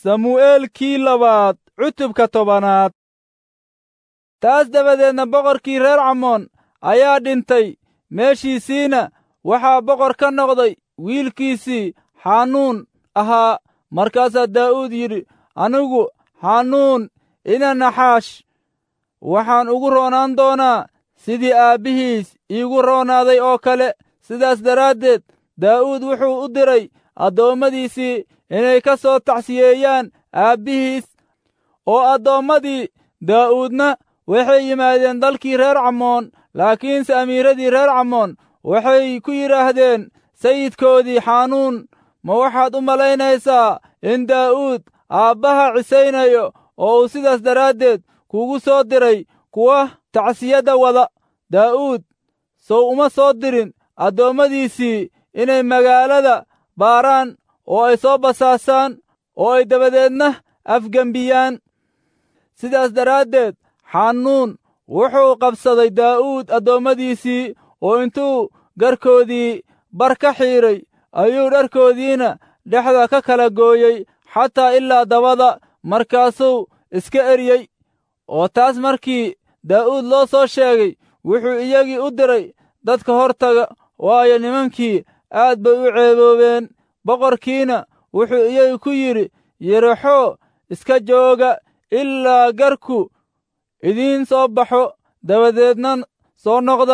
samu'eelkii labaad cutubka tobanaad taas dabadeedna boqorkii reer camoon ayaa dhintay meeshiisiina waxaa boqor ka noqday wiilkiisii xanuun ahaa markaasaa daa'uud yidhi anigu xanuun ina naxaash waxaan ugu roonaan doonaa sidii aabbihiis iigu roonaaday oo kale sidaas daraaddeed daa'uud wuxuu u diray addoommadiisii inay ka soo tacsiyeeyaan aabbihiis oo addoommadii daa'uudna waxay yimaadeen dalkii reer camoon laakiinse amiiradii reer camoon waxay ku yidhaahdeen sayidkoodii xanuun ma waxaad u malaynaysaa in daa'uud aabbaha cisaynayo oo uu sidaas daraaddeed kugu soo diray kuwa tacsiyadda wada daa'uud sow uma soo dirin addoommadiisii inay magaalada baaraan oo ay soo basaasaan oo ay dabadeedna afgembiyaan sidaas daraaddeed xanuun wuxuu qabsaday daa'uud addoommadiisii oo intuu garkoodii bar ka xiidray ayuu dharkoodiina dhexda ka kala gooyey xataa ilaa dabada markaasuu iska eryey oo taas markii daa'uud loo soo sheegay wuxuu iyagii u diray dadka hortaga waayo nimankii aad bay u ceeboobeen boqorkiina wuxuu iyagi ku yidhi yeraxoo iska jooga ilaa garku idiin soo baxo dabadeedna soo noqda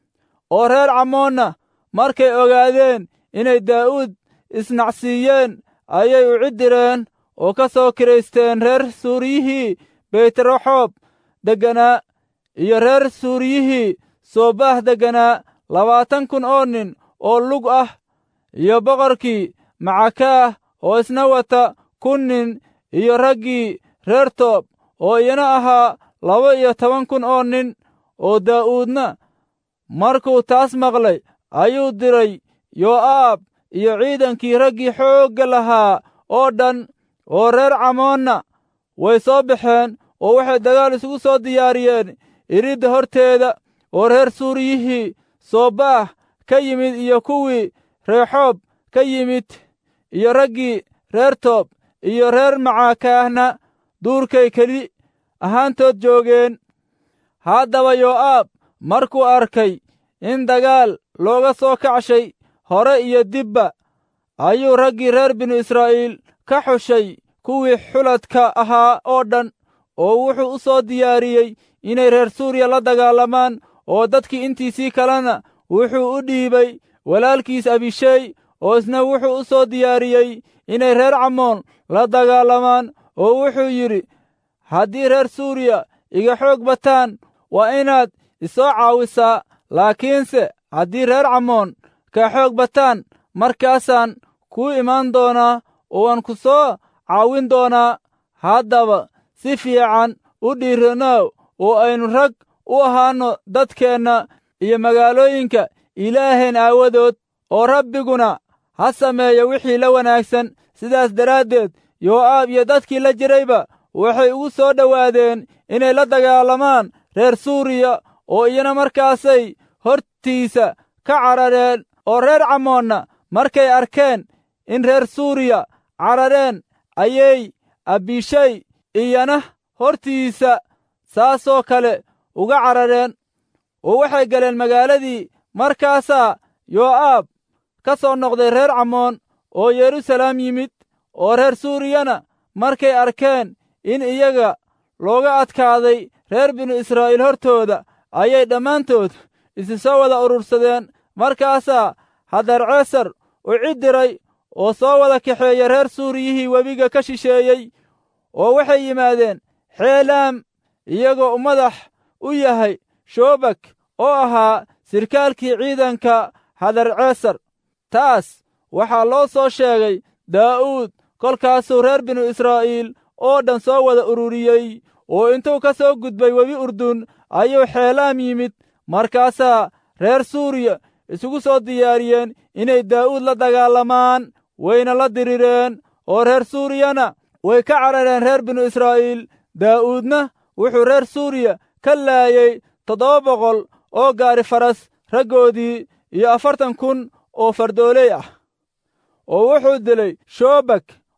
oo reer camoonna markay ogaadeen inay daa'uud isnacsiiyeen ayay u ciddireen oo ka soo kiraysteen reer suuriyihii beytraxoob degganaa iyo reer suuriyihii soobaah degganaa labaatan kun oo nin oo lug ah iyo boqorkii macakaah oo isna wata kun nin iyo raggii reer toob oo iyana ahaa laba iyo toban kun oo nin oo daa'uudna markuu taas maqlay ayuu diray yoo'aab iyo ciidankii raggii xoogga lahaa oo dhan oo reer camoonna way soo baxeen oo waxay dagaal isugu soo diyaariyeen iridda horteeda oo reer suuriyihii soobaah ka yimid iyo kuwii reexoob ka yimid iyo raggii reer toob iyo reer macaakaahna duurkay keli ahaantood joogeen haddaba yoo'aab markuu arkay in dagaal looga soo kacshay hore iyo dibba ayuu raggii reer binu israa'iil ka xushay kuwii xuladka ahaa oo dhan oo wuxuu u soo diyaariyey inay reer suuriya la dagaalamaan oo dadkii intiisii kalena wuxuu u dhiibay walaalkiis abishey oo isna wuxuu u soo diyaariyey inay reer camoon la dagaalamaan oo wuxuu yidhi haddii reer suuriya iga xoog bataan waa inaad isoo caawisaa laakiinse haddii reer camoon ka xoog bataan markaasaan kuu imaan doonaa oo waan ku soo caawin doonaa haddaba si fiican u dhiiranow oo aynu rag u ahaanno dadkeenna iyo magaalooyinka ilaaheen aawadood oo rabbiguna ha sameeyo wixii la wanaagsan sidaas daraaddeed yoo'aab iyo dadkii la jirayba waxay ugu soo dhowaadeen inay la dagaalamaan reer suuriya oo iyana markaasay hortiisa ka carareen oo reer camoonna markay arkeen in reer suuriya carareen ayay abishay iyana hortiisa saasoo kale uga carareen oo waxay galeen magaaladii markaasaa yoo'aab ka soo noqday reer camoon oo yeruusalaam yimid oo reer suuriyana markay arkeen in iyaga looga adkaaday reer binu israa'iil hortooda ayay dhammaantood isi soo wada urursadeen markaasaa hadarceesar u cid diray oo soo wada kaxeeya reer suuriyihii webiga ka shisheeyey oo waxay yimaadeen xeelaam iyagoo madax u yahay shoobak oo ahaa sirkaalkii ciidanka hadarceesar taas waxaa loo soo sheegay daa'uud kolkaasuu reer binu israa'iil oo dhan soo wada ururiyey oo intuu ka soo gudbay webi urdun ayuu xeelaam yimid markaasaa reer suuriya isugu soo diyaariyeen inay daa'uud la dagaalamaan wayna la dirireen oo reer suuriyana way ka carareen reer binu israa'iil daa'uudna wuxuu reer suuriya ka laayey toddoba boqol oo gaari faras raggoodii iyo afartan kun oo fardooley ah oo wuxuu dilay shoobak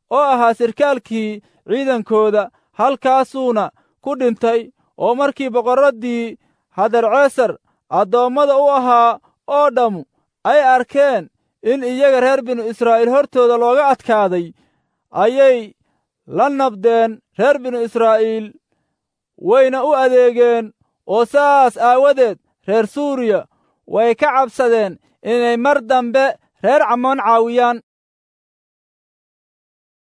oo ahaa sirkaalkii ciidankooda halkaasuuna ku dhintay oo markii boqorraddii hadarceesar addoommada u ahaa oo dhammu ay arkeen in iyaga reer binu israa'iil hortooda looga adkaaday ayay la nabdeen reer binu israa'iil wayna u adeegeen oo saas aawadeed reer suuriya way ka cabsadeen inay mar dambe reer camoon caawiyaan